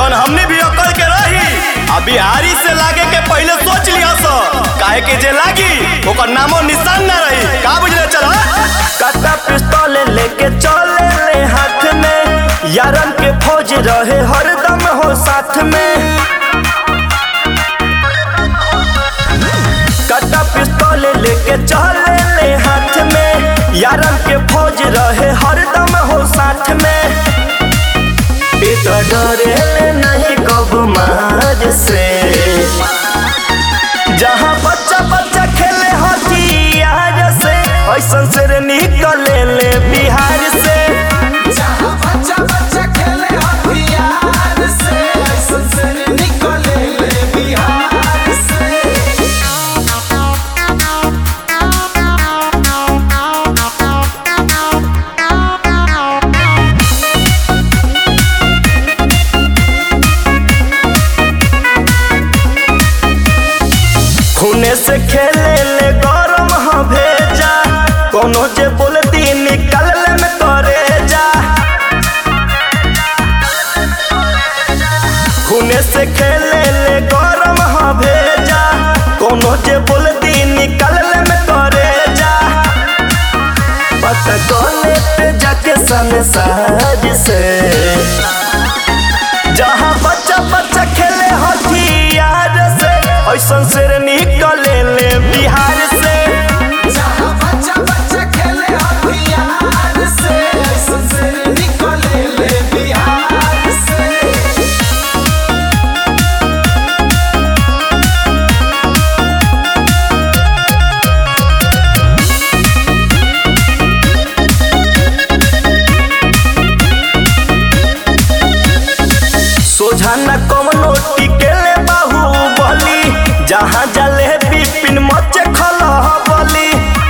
जौन हमने भी अकल के रही आ बिहारी से लागे के पहले सोच लिया सो काहे के जे लागी ओकर नामो निशान ना रही का बुझले चल काटा पिस्तौल लेके चले ले हाथ में यारन के फौज रहे हरदम हो साथ में काटा पिस्तौल लेके चले ले हाथ में यारन के फौज रहे हरदम हो साथ में इ तो डरे ले नहीं कब मार से जहाँ बच्चा बच्चा खेले हथियार से ऐसन से निकले ले बिहार से जहाँ बच्चा बच्चा खेले हथियार से ऐसन से निकले ले बिहार से खूने से खेले ले गरम हाँ भेजा कोनो जे बोलती निकल ले में करे जा खूने से खेले ले गरम हाँ भेजा कोनो जे बोलती निकल ले में करे जा पता कोने पे जाके संसार से जहाँ बच्चा बच्चा खेले हथियार से ऐसन से निकले ले बिहार से जहाँ बच्चा बच्चा खेले हथियार से ऐसन से निकले ले बिहार से सोझा न कमनो टिकेले बाहुबली जहाँ जले बिपिन मचे खलह बली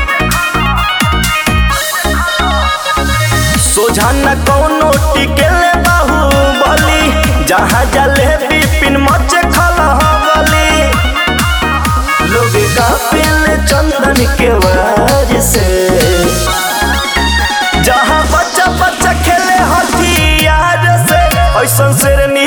सोझा न कौनो टिकेले बाहुबली जहाँ जले बिपिन मचे खलह बली लोग कापिल चंदन के वार से जहाँ बच्चा बच्चा खेले हथियार से ऐसन से